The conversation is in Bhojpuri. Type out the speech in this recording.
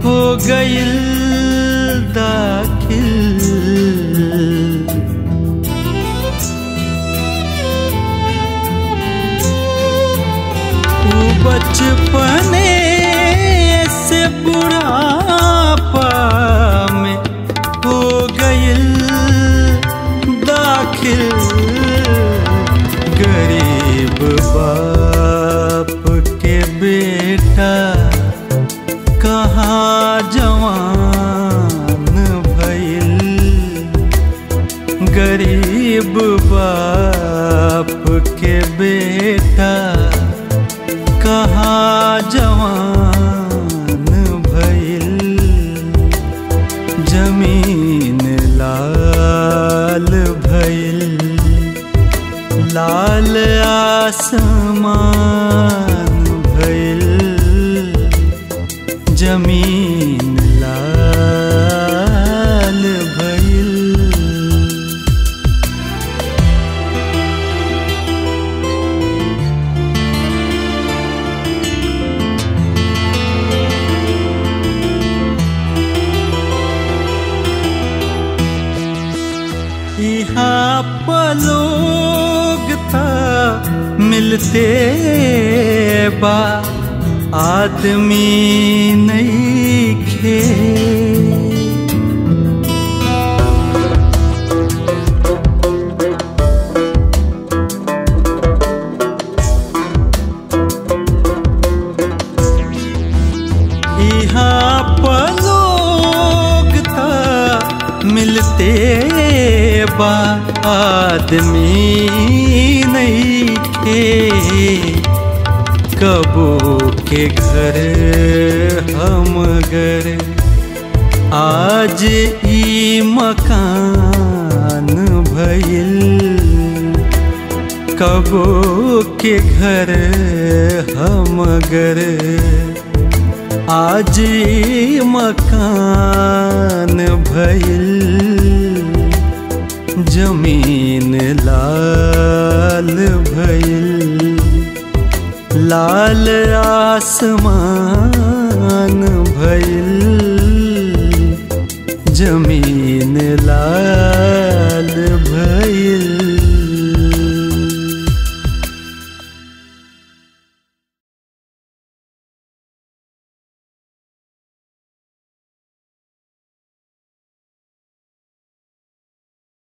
हो गईल दाखिल वो बचपने से बुढ़ापा में हो गईल दाखिल गरीब बाप के बेटा कहाँ जवान भइल गरीब बाप के बेटा कहाँ जवान भइल जमीन लाल भइल लाल आसमान भइल जमीन लाल भइल यहाँ पलोग था मिलते बा आदमी नहीं खे यहाँ पलोग था मिलते बा आदमी नहीं थे कबो के घर हम घर आज ई मकान भइल कबो के घर हम घर आज ई मकान भइल जमीन लाल भइल लाल आसमान भइल जमीन लाल भइल